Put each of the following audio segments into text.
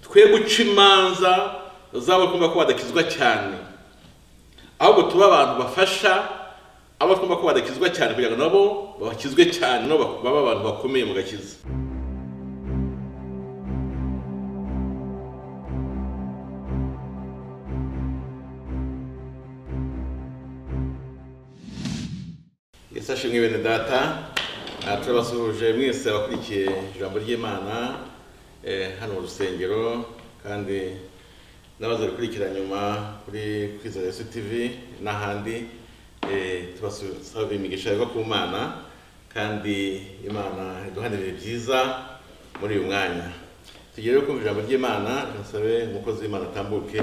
twe guca imanza z'abagomba ko badakizwa cyane ahubwo tuba abantu bafasha abo twumva ko badakizwa cyane kugira ngo nabo bakizwe cyane nabo babe abantu bakomeye mu gakiza mbese ashimwe bene data aha turabasuhuje mwese abakurikiye ijambo ry'imana eh, hano mu rusengero kandi n'abaza gukurikira nyuma kuri kwizera yesu tv n'ahandi eh, tubasaba imigisha iva ku mana kandi imana iduhane ibihe byiza muri uyu mwanya tugere kumva ijambo ry'imana tunasabe umukozi w'imana atambuke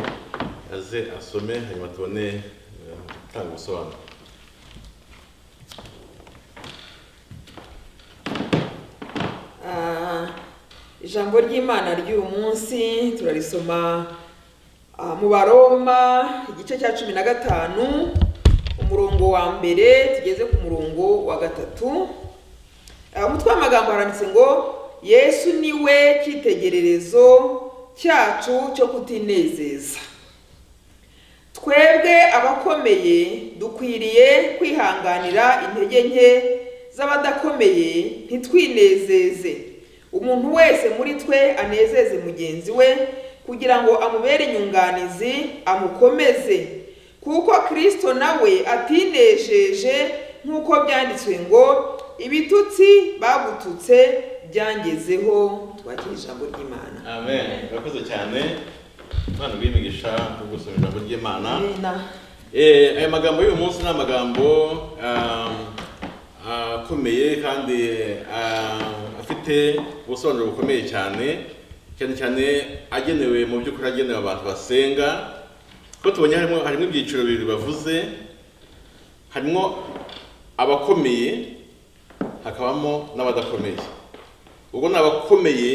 aze asome hanyuma tubone eh, gutanga ubusobanuro Ah, ijambo ry'imana ry'uyu munsi turarisoma ah, mu baroma igice cya cumi na gatanu umurongo wa mbere tugeze ku murongo wa gatatu Ah, umutwe w'amagambo haranditse ngo yesu ni we cyitegererezo cyacu cyo kutinezeza twebwe abakomeye dukwiriye kwihanganira intege nke z'abadakomeye ntitwinezeze umuntu wese muri twe anezeze mugenzi we kugira ngo amubere inyunganizi amukomeze kuko kirisito nawe atinejeje nk'uko byanditswe ngo ibitutsi bagututse byangezeho twakira ijambo ry'imana amen urakoze cyane imana bw'imigisha no gusoma ijambo ry'imana Amen. Eh, aya magambo y'uyu munsi ni amagambo um, akomeye kandi ah, afite ubusobanuro bukomeye cyane cyane cyane agenewe mu by'ukuri agenewe abantu basenga ko tubonye harimo harimo ibyiciro bibiri bavuze harimo abakomeye hakabamo n'abadakomeye ubwo ni abakomeye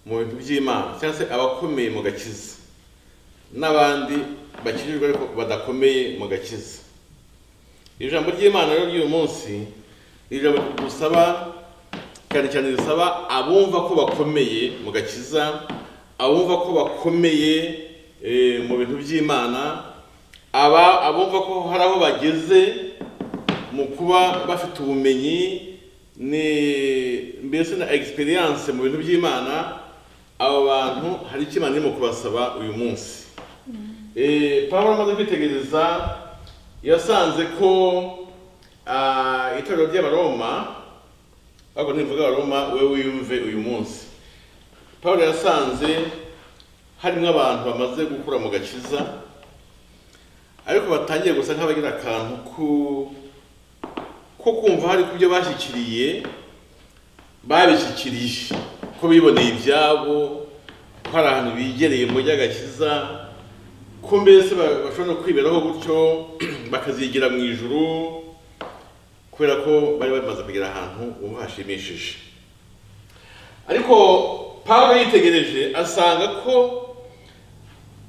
mu bintu by'imana cyangwa se abakomeye mu gakiza n'abandi bakijijwe ariko badakomeye mu gakiza iri jambo ry'imana rero ry'uyu munsi ni ijambo dusaba cyane cyane risaba abumva ko bakomeye mu gakiza abumva ko bakomeye eh, mu bintu by'imana aba abumva ko hari aho bageze mu kuba bafite ubumenyi ni mbese na egisperiyanse mu bintu by'imana aba bantu hari icyo imana irimo kubasaba uyu munsi Eh, pawulo amaze kwitegereza yasanze ko ah, itorero ry'abaroma ahubwo nivuga abaroma we wiyumve uyu munsi pawulo yasanze harimo abantu bamaze gukura mu gakiza ariko batangiye gusa nk'abagira akantu ku ko kumva hari ku byo bashyikiriye babishyikirije ko biboneye ibyabo ko hari ahantu bigereye mu by'agakiza ko mbese ba- bashobora no kwiberaho gutyo bakazigira mu ijuru kubera ko bari bamaze kugera ahantu ubu hashimishije ariko pawulo yitegereje asanga ko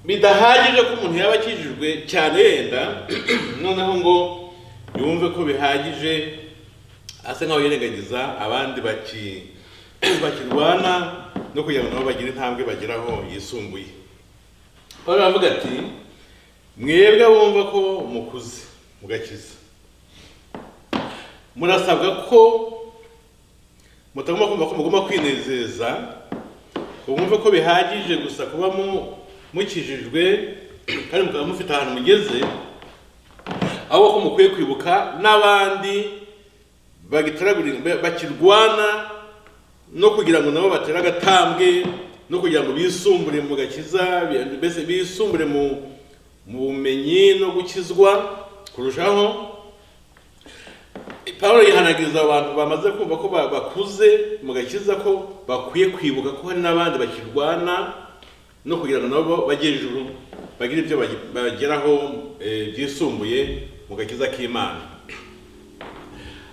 bidahagije ko umuntu yaba akijijwe cyane yenda noneho ngo yumve ko bihagije asa nkaho yirengagiza abandi baki- bakirwana no kugira ngo nabo bagire intambwe bageraho yisumbuye Pawulo aravuga ati mwebwe abumva ko mukuze mugakiza murasabwa ko mutagomba kumva ko mugomba kwinezeza ngo mwumve ko bihagije gusa kuba mu- mukijijwe kandi mukaba mufite ahantu mugeze ahubwo ko mukwiye kwibuka n'abandi bagitoragura- bakirwana no kugira ngo nabo batere agatambwe no kugira ngo bisumbure mu gakiza bi- mbese bisumbure mu mu bumenyi no gukizwa kurushaho pawulo yihanagiriza abantu bamaze kumva ko ba- bakuze mu gakiza ko bakwiye kwibuka ko hari n'abandi bakirwana no kugira ngo nabo bajye hejuru bagire ibyo bagi- bageraho eh, byisumbuye mu gakiza k'imana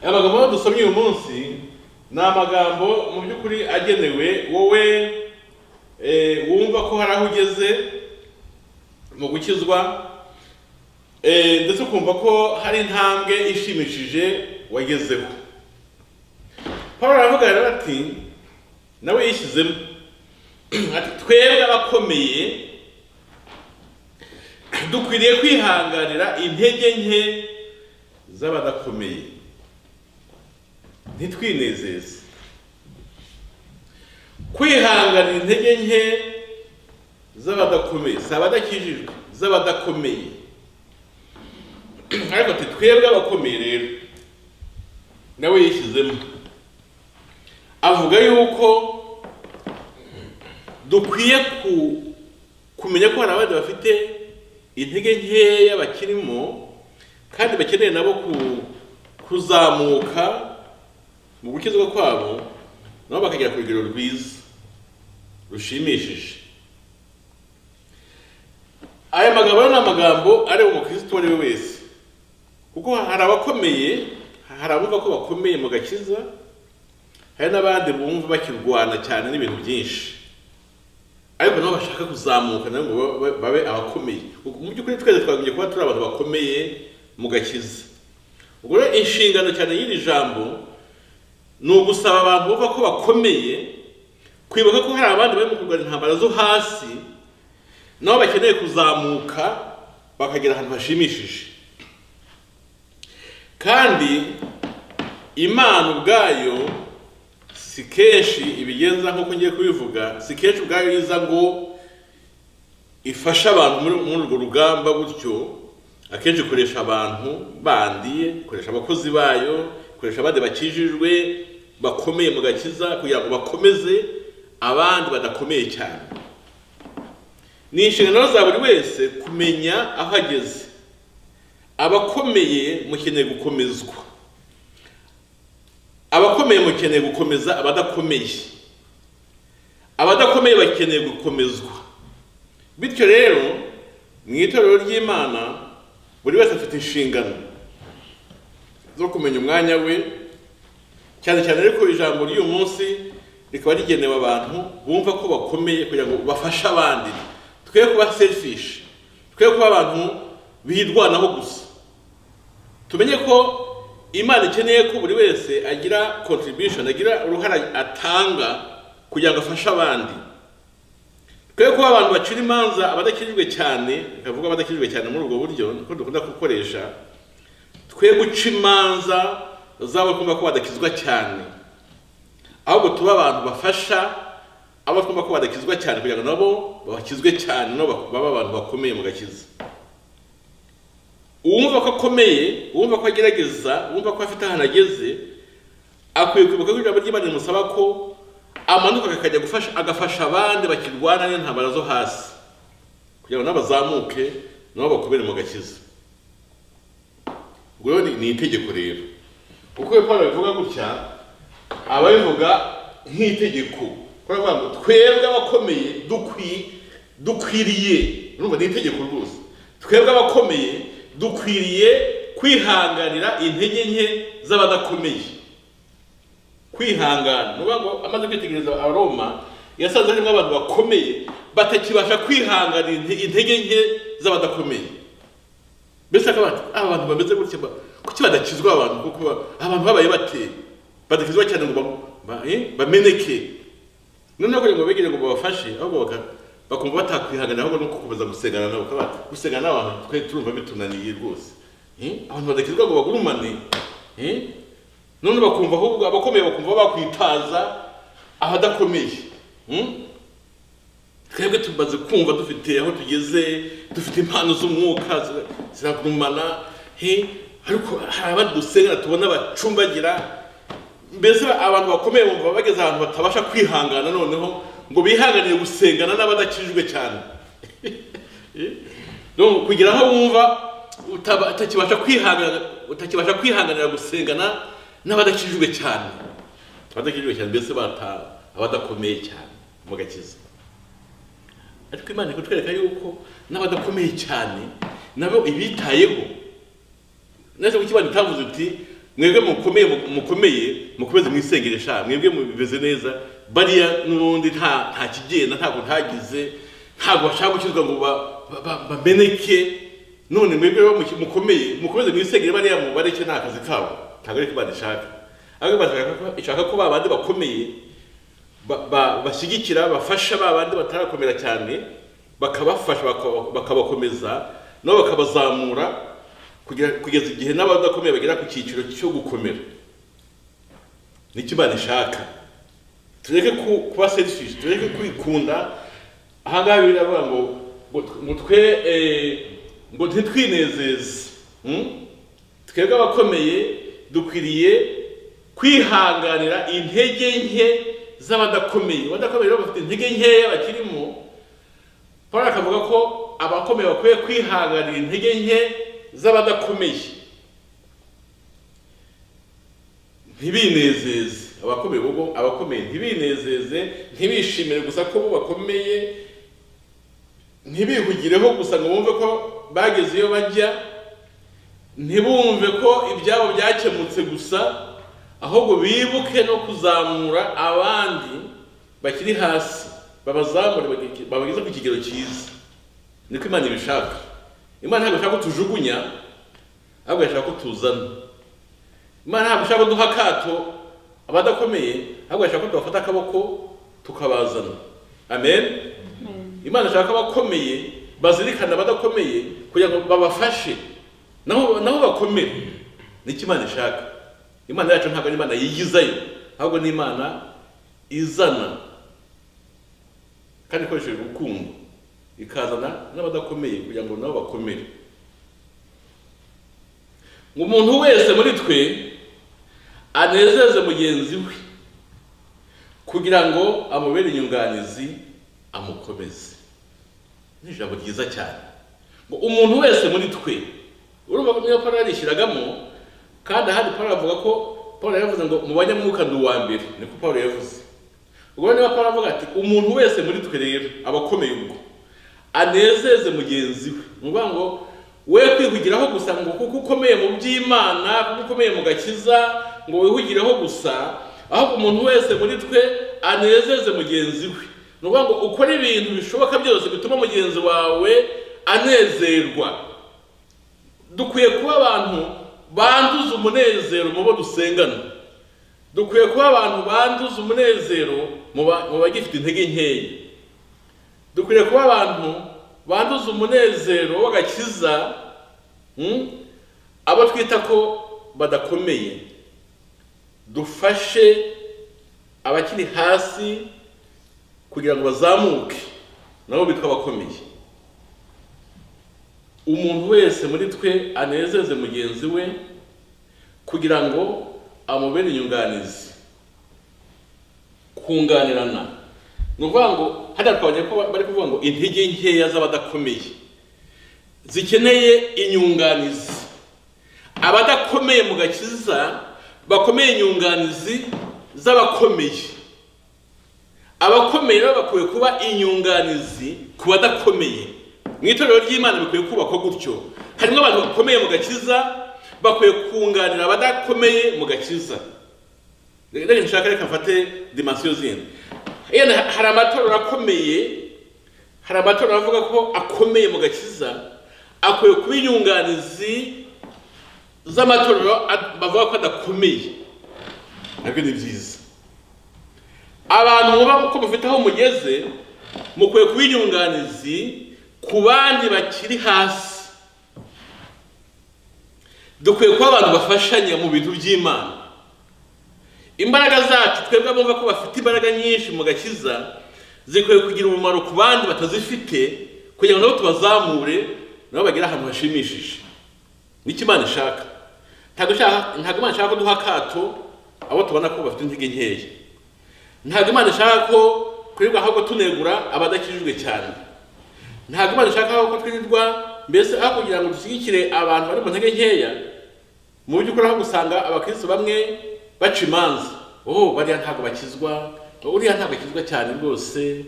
aya magambo dusomye uyu munsi ni amagambo mu by'ukuri agenewe wowe eh, wumva ko hari aho ugeze mu gukizwa eh, ndetse ukumva ko hari intambwe ishimishije wagezeho paul aravuga rero ati nawe yishyizemo ati twebwe abakomeye dukwiriye kwihanganira intege nke z'abadakomeye ntitwinezeze kwihanganira intege nke z'abadakomeye si abadakijijwe z'abadakomeye ariko ati twebwe abakomeye rero nawe yishyizemo avuga yuko dukwiye ku- kumenya ko hari abandi bafite intege nkeya bakirimo kandi bakeneye nabo ku- kuzamuka mu gukizwa kwabo nabo bakagera ku rugero rwiza rushimishije aya magambo rero ni amagambo areba umukristo uwo ari we wese kuko hari abakomeye hari abumva ko bakomeye mu gakiza hari n'abandi bumva bakirwana cyane n'ibintu byinshi ariko nabo bashaka kuzamuka nabo ngo babe- babe abakomeye Ubwo mu by'ukuri twese twagombye kuba turi abantu bakomeye mu gakiza ubwo rero inshingano cyane y'iri jambo ni ugusaba abantu bumva ko bakomeye kwibuka ko hari abandi bari mu kurwana intambara zo hasi nabo bakeneye kuzamuka bakagera ahantu hashimishije kandi imana ubwayo si kenshi ibigenza nk'uko ngiye kubivuga si kenshi ubwayo iza ngo ifashe abantu muri muri urwo rugamba gutyo akenshi ikoresha abantu bandi ikoresha abakozi bayo ikoresha abandi bakijijwe bakomeye mu gakiza kugira ngo bakomeze abandi badakomeye cyane ni inshingano za buri wese kumenya aho ageze abakomeye mukeneye gukomezwa abakomeye mukeneye gukomeza abadakomeye abadakomeye bakeneye gukomezwa bityo rero mu itorero ry'imana buri wese afite inshingano zo kumenya umwanya we cyane cyane ariko ijambo ry'uyu munsi rikaba rigenewe abantu bumva ko bakomeye kugira ngo bafashe abandi twe kuba selfish twe kuba abantu birwanaho gusa tumenye ko imana ikeneye ko buri wese agira contribution agira uruhare atanga kugira ngo afashe abandi twe kuba abantu bacira imanza abadakijijwe cyane nkavuga abadakijijwe cyane muri ubwo buryo niko dukunda gukoresha twe guca imanza zabo twumva ko badakizwa cyane ahubwo tuba abantu bafasha abo twumva ko badakizwa cyane kugira ngo nabo bakizwe cyane nabo babe abantu bakomeye mu gakiza uwumva ko akomeye uwumva ko agerageza uwumva ko afite ahantu ageze akwiye kwibuka ko ijambo ry'imana rimusaba ko amanuka akajya gufasha agafasha abandi bakirwana n'intambara zo hasi kugira ngo n'abazamuke nabo bakubere mu gakiza ubwo rero ni- ni itegeko rero uko Yohana bivuga gutya aba abivuga nk'itegeko kubera kuvuga ngo twebwe abakomeye dukwi dukwiriye urumva ni itegeko rwose twebwe abakomeye dukwiriye kwihanganira intege nke z'abadakomeye kwihangana ni ukuvuga ngo amaze kwitegereza abaroma yasanze harimo abantu bakomeye batakibasha kwihanganira inte- intege nke z'abadakomeye mbese akaba ati aba bantu bameze gutya ba- kuki badakizwa aba bantu kuko ba- abantu babaye bate badakizwa cyane ngo ba- ba- eh, bameneke noneho kugira ngo begere ngo babafashe ahubwo baka- bakumva batakwihanganira ahubwo ni gukomeza gusengana nabo ukaba gusengana n'abantu twe turumva bitunaniye rwose Eh, abantu badakizwa ngo bagurumane eh, none bakumva ahubwo abakomeye bakumva bakwitaza abadakomeye Mm? twebwe tumaze kumva dufite aho tugeze dufite impano z'umwuka zira- ziragurumana he ariko hari abandi dusengera tubona bacumbagira mbese abantu bakomeye bumva bageze ahantu batabasha kwihangana noneho ngo bihanganire gusengana n'abadakijijwe cyane Donc, kugira aho wumva utaba- utakibasha kwihangana- utakibasha kwihanganira gusengana n'abadakijijwe cyane abadakijijwe cyane mbese bata- abadakomeye cyane mu gakiza ariko imana iri kutwereka yuko n'abadakomeye cyane nabo ibitayeho nese kuki imana itavuze uti mwebwe mukomeye mukomeye mukomeze mwisengeresha mwebwe mubimeze neza bariya n'ubundi nta nta kigenda ntabwo ntagize ntabwo bashaka gukizwa ngo ba- ba- ba- bameneke none mwebwe rero muki- mukomeye mukomeze mwisengere bariya mubareke nta kazi kabo ntabwo ariko imana ishaka ahubwo imana ishaka ko- ishaka ko ba bandi bakomeye ba- ba- bashyigikira bafasha ba bandi batarakomera cyane bakabafasha baka- bakabakomeza nabo bakabazamura kugira- kugeza igihe n'abadakomeye bagera ku cyiciro cyo gukomera nicyo imana ishaka tureke ku- kuba selfish tureke kwikunda ahangaha bibiliya iravuga ngo ngo- ngo twe eh, ngo ntitwinezeze Hmm? twebwe abakomeye dukwiriye kwihanganira intege nke z'abadakomeye abadakomeye rero bafite intege nkeya bakirimo paul akavuga ko abakomeye bakwiye kwihanganira intege nke z'abadakomeye ntibinezeze abakomeye ubwo abakomeye ntibinezeze ntibishimire gusa ko bo bakomeye ntibihugireho gusa ngo bumve ko bageze iyo bajya ntibumve ko ibyabo byakemutse gusa ahubwo bibuke no kuzamura abandi bakiri hasi babazamure bage- babageze ku kigero cyiza niko imana ibishaka imana ntabwo ishaka ko tujugunya ahubwo irashaka ko tuzana imana ntabwo ishaka ko duha akato abadakomeye ahubwo irashaka ko tubafata akaboko tukabazana amen imana ishaka abakomeye bazirikana abadakomeye kugira ngo babafashe naho naho bakomere nicyo imana ishaka imana yacu ntabwo ari imana yigizayo ahubwo ni imana izana kandi ikoresheje urukundo ikazana n'abadakomeye kugira ngo nabo bakomere ngo umuntu wese muri twe anezeze mugenzi we kugira ngo amubere inyunganizi amukomeze ni ijambo ryiza cyane ngo umuntu wese muri twe urumva ko niyo paul yarishyiragamo kandi ahandi paul avuga ko paul yavuze ngo mu banyamwuka ndi uwa mbere niko paul yavuze ubwo niba paul avuga ati umuntu wese muri twe rero abakomeye ubwo anezeze mugenzi we ni ukuvuga ngo we kwihugiraho gusa ngo kuko ukomeye mu by'imana kuko ukomeye mu gakiza ngo wihugiraho gusa ahubwo umuntu wese muri twe anezeze mugenzi we ni ukuvuga ngo ukore ibintu bishoboka byose bituma mugenzi wawe anezerwa dukwiye kuba abantu banduza umunezero mu bo dusengana dukwiye kuba abantu banduza umunezero mu ba- mu bagifite intege nkeya dukwiye kuba abantu banduza umunezero w'agakiza hmm, abo twita ko badakomeye dufashe abakiri hasi kugira ngo bazamuke nabo bitwa abakomeye umuntu wese muri twe anezeze mugenzi we kugira ngo amubere inyunganizi kunganirana ni ukuvuga ngo hariya twabonye ko bari kuvuga ngo intege nkeya z'abadakomeye zikeneye inyunganizi abadakomeye mu gakiza bakomeye inyunganizi z'abakomeye abakomeye rero bakwiye kuba inyunganizi ku badakomeye mu itorero ry'imana bikwiye kubakwa gutyo harimo abantu bakomeye mu gakiza bakwiye kunganira abadakomeye mu gakiza reka nshaka reka mfate dimansiyo zindi yenda hari amatorero akomeye hari amatorero avuga ko akomeye mu gakiza akwiye kuba inyunganizi z'amatorero ad- bavuga ko adakomeye nabyo ni byiza abantu muba uko mufite aho mugeze mukwiye kuba inyunganizi ku bandi bakiri hasi dukwiye kuba abantu bafashanya mu bintu by'imana imbaraga zacu twebwe abumva ko bafite imbaraga nyinshi mu gakiza zikwiye kugira umumaro ku bandi batazifite kugira ngo nabo tubazamure nabo bagere ahantu hashimishije nicyo imana ishaka ntabwo ishaka- ntabwo imana ishaka ko duha akato abo tubona ko bafite intege nkeya ntabwo imana ishaka ko twirirwa ahubwo tunegura abadakijijwe cyane ntabwo imana ishaka ahubwo ko twirirwa mbese aho kugira ngo dushyigikire abantu bari mu ntege nkeya mu by'ukuri aho gusanga abakristo bamwe baca imanza oh bariya ntabwo bakizwa uriya ntabwo akizwa cyane rwose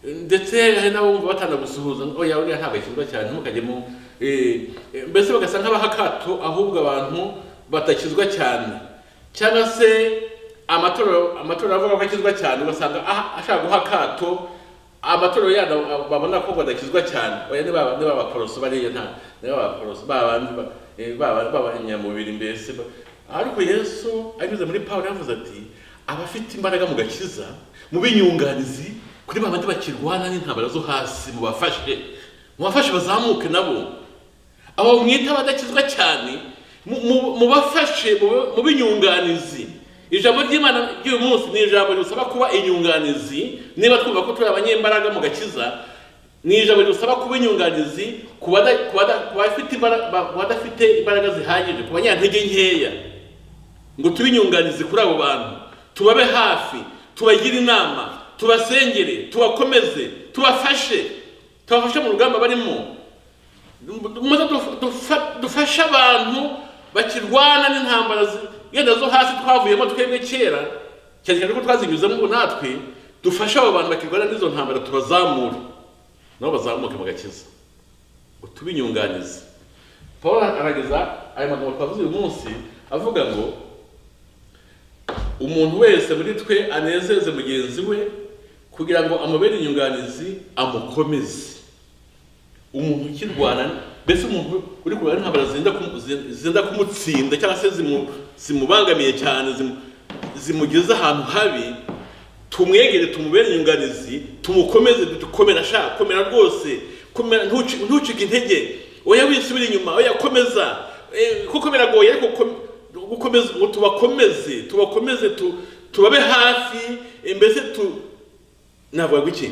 ndetse hari n'abo bumva batanagusuhuza ngo oya uriya ntabwo akizwa cyane ntimukajyemo Eh, eh, mbese bagasa nk'abaha akato ahubwo abantu batakizwa cyane cyangwa se amatorero amatorero avuga ko akizwa cyane ugasanga aha- ashaka guha akato amatorero yandi abo- babona ko badakizwa cyane oya ni ba- ni b'abakoroso bariya nta ni b'abakoroso babandi ba- eh, baba- b'abanyamubiri mbese ba- ariko yesu anyuze muri pawulo yavuze ati abafite imbaraga mu gakiza mu binyunganizi kuri ba bandi bakirwana n'intambara zo hasi mubafashe mubafashe bazamuke nabo abo mwita abadakizwa cyane mu- mu- mubafashe mu- mu binyunganizi ijambo ry'imana ry'uyu munsi ni ijambo risaba kuba inyunganizi niba twumva ko turi abanyembaraga mu gakiza ni ijambo risaba kuba inyunganizi ku bada- ku bada- ku bafite imbara- ba- ku badafite imbaraga zihagije ku banyantege nkeya ngo tube inyunganizi kuri abo bantu tubabe hafi tubagire inama tubasengere tubakomeze tubafashe tubafashe mu rugamba barimo muze duf- dufa- dufashe abantu bakirwana n'intambara zi- yenda zo hasi twavuyemo twebwe kera cyane cyane ko twazinyuzemo ubu natwe dufashe abo bantu bakirwana n'izo ntambara tubazamure nabo bazamuke bagakiza ngo tube inyunganizi paul arageza aya magambo twavuze uyu munsi avuga ngo umuntu wese muri twe anezeze mugenzi we kugira ngo amubere inyunganizi amukomeze umuntu ukirwana mbese umuntu uri kurwana n'intambara zenda kumu- zi- zenda kumutsinda cyangwa se zimu- zimubangamiye cyane zimu- zimugeze ahantu habi tumwegere tumubere inyunganizi tumukomeze dukomera sha komera rwose komera ntuci- ntucike intege oya wisubire inyuma oya komeza Eh, kuko biragoye ariko kom- gukomeza ngo tubakomeze tubakomeze tu- tubabe hafi eh, mbese tu navuga iki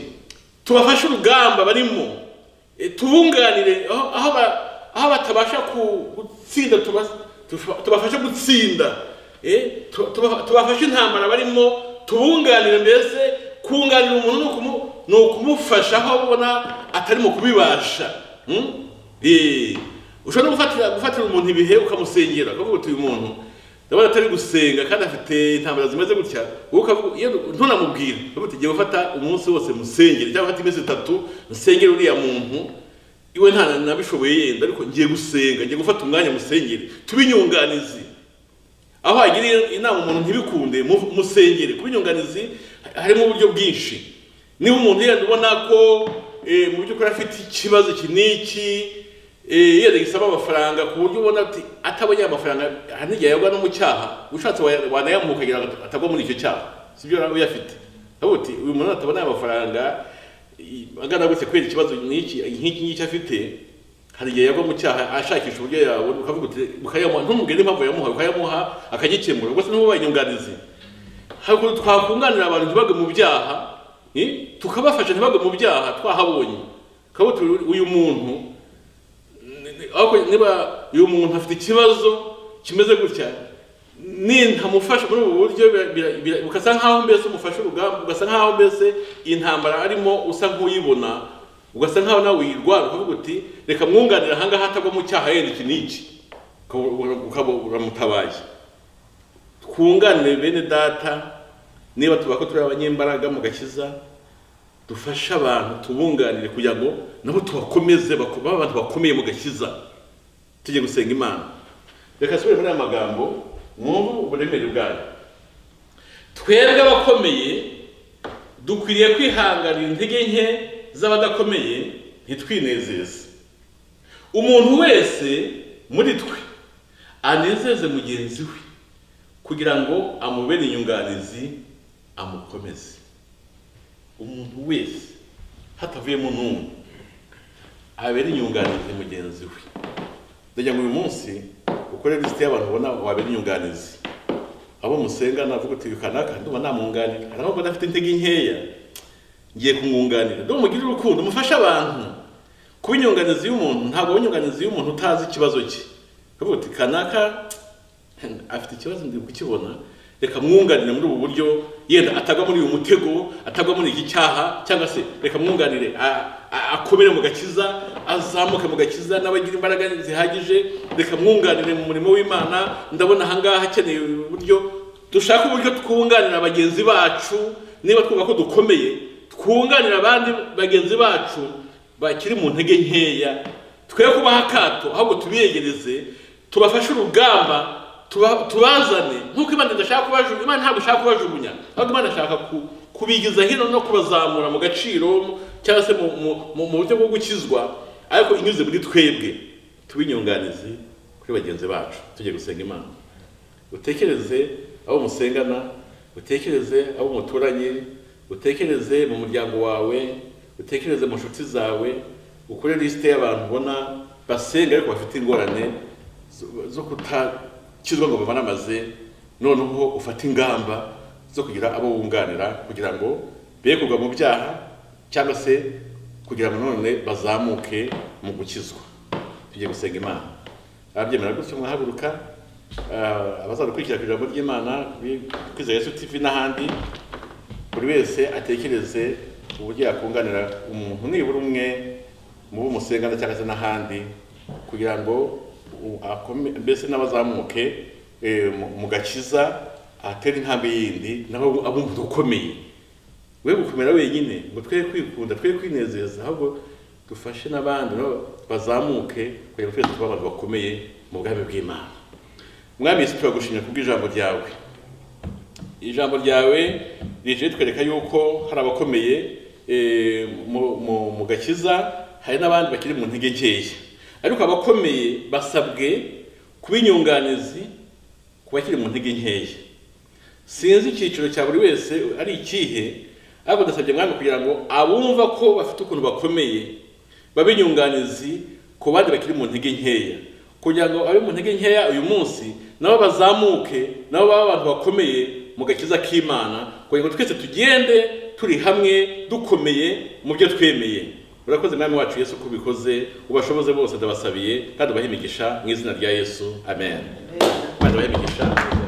tubafashe urugamba barimo eh, tubunganire aho aho ba- aho batabasha ku- gutsinda tuba- tufa- tubafashe gutsinda eh, tu- tuba- tubafashe intambara barimo tubunganire mbese kunganira umuntu ni ukumu- ni ukumufasha aho ubona atari mu kubibasha Hmm? Eh, ushobora no gufatira gufatira umuntu ibihe ukamusengera ukavuga uti uyu muntu ndabona atari gusenga kandi afite intambara zimeze gutya wowe ukavuga iyo ntunamubwire ukavuga uti jya gufata umunsi wose musengere cyangwa ufata iminsi itatu musengere uriya muntu iwe nta nabishoboye yenda ariko ngiye gusenga ngiye gufata umwanya musengere tube inyunganizi aho wagiriye inama umuntu ntibikunde mu- musengere kuba inyunganizi harimo uburyo bwinshi niba umuntu yenda ubona ko eh, mu by'ukuri afite ikibazo iki n'iki eh, yenda gisaba amafaranga ku buryo ubona ati atabonye aya mafaranga hari n'igihe yagwa no mu cyaha ushatse wa- wanayamuha ukagira ngo atagwa muri icyo cyaha si byo yaba uyafite aho uti uyu muntu atabona aya mafaranga i- agana gutya kubera ikibazo n'iki nk'iki ngiki afite hari igihe yagwa mu cyaha ashakisha uburyo yabona ukavuga uti ukayamuha ntumubwire n'impamvu yamuha ukayamuha akagikemura ubwo se niba ubaye inyunganizi hari ukuntu twakunganira abantu ntibagwe mu byaha eh, tukabafasha ntibagwe mu byaha twahabonye ukavuga uti uyu muntu ni- ni- ariko niba uyu muntu afite ikibazo kimeze gutya nintamufasha muri ubu buryo bira- bira- bira- ugasa nkaho mbese umufashe urugamba ugasa nkaho mbese iyi ntambara arimo usa nk'uyibona ugasa nkaho nawe uyirwara ukavuga uti reka mwunganire ahangaha atagwa mu cyaha yenda iki n'iki Ukaba- ura- ukaba uramutabaye twunganire bene data niba tuba ko turi abanyembaraga mu gakiza dufashe abantu tubunganire kugira ngo nabo tubakomeze bako- babe abantu bakomeye mu gakiza tujye gusenga imana reka nsubire muri aya magambo mwumve uburemere bwayo twebwe abakomeye dukwiriye kwihanganira intege nke z'abadakomeye ntitwinezeze umuntu wese muri twe anezeze mugenzi we kugira ngo amubere inyunganizi amukomeze umuntu wese hatavuyemo n'umwe abere inyunganizi mugenzi we ndagira ngo uyu munsi ukore lisite y'abantu ubona wabera inyunganizi abo musenga navuga uti uyu kanaka ndumva namunganira hari abo mbona afite intege nkeya ngiye kumwunganira ndumva mugire urukundo mufashe abantu kuba inyunganizi y'umuntu ntabwo uba inyunganizi y'umuntu utazi ikibazo cye ukavuga uti kanaka afite ikibazo ndi kukibona reka mwunganire muri ubu buryo yenda atagwa muri uyu mutego atagwa muri iki cyaha cyangwa se reka mwunganire a- a- akomere mu gakiza azamuke mu gakiza n'abagira imbaraga zihagije reka mwunganire mu murimo w'imana ndabona ahangaha akeneye uburyo dushake uburyo twunganira bagenzi bacu niba twumva ko dukomeye twunganira abandi bagenzi bacu bakiri mu ntege nkeya twe kubaha akato ahubwo tubiyegereze tubafashe urugamba tuba- tubazane nk'uko imana idashaka kubajugunya imana ntabwo ishaka kubajugunya ahubwo imana ishaka ku- kubigiza hino no kubazamura mu gaciro cyangwa se mu- mu- mu mu buryo bwo gukizwa ariko inyuze muri twebwe tube inyunganizi kuri bagenzi bacu tujye gusenga imana utekereze abo musengana utekereze abo muturanye utekereze mu muryango wawe utekereze mu nshuti zawe ukore lisite y'abantu ubona basenga ariko bafite ingorane zo- zo kutakizwa ngo bamaramaze noneho ufate ingamba zo kugira abo wunganira kugira ngo be kugwa mu byaha cyangwa se kugira ngo none bazamuke mu gukizwa tujye gusenga imana ababyemera gutyo mwahaguruka ah, abazadukurikira ku ijambo ry'imana kuri kwizera yesu tv n'ahandi buri wese atekereze uburyo yakunganira umuntu nibura umwe mu bo musengana cyangwa se n'ahandi kugira ngo u- akome- mbese n'abazamuke eh, mu- mu gakiza atere intambwe yindi naho abumva ukomeye we gukomera wenyine ngo twe kwikunda twe kwinezeza ahubwo dufashe n'abandi nabo bazamuke kugira ngo twese tube abantu bakomeye mu bwami bw'imana mwami yesu turagushimira kubw'ijambo ryawe ijambo ryawe rije ritwereka yuko hari abakomeye eh, mu- mu- mu gakiza hari n'abandi bakiri mu ntege nkeya ariko abakomeye basabwe kuba inyunganizi ku bakiri mu ntege nkeya sinzi icyiciro cya buri wese ari ikihe ariko ndasabye mwami kugira ngo abumva ko bafite ukuntu bakomeye babe inyunganizi ku bandi bakiri mu ntege nkeya kugira ngo abe mu ntege nkeya uyu munsi nabo bazamuke nabo babe abantu bakomeye mu gakiza k'imana kugira ngo twese tugende turi hamwe dukomeye mu byo twemeye urakoze mwami wacu yesu ko ubikoze ubashoboze bose ndabasabiye kandi ubahe imigisha mu izina rya yesu amen kandi ubahe imigisha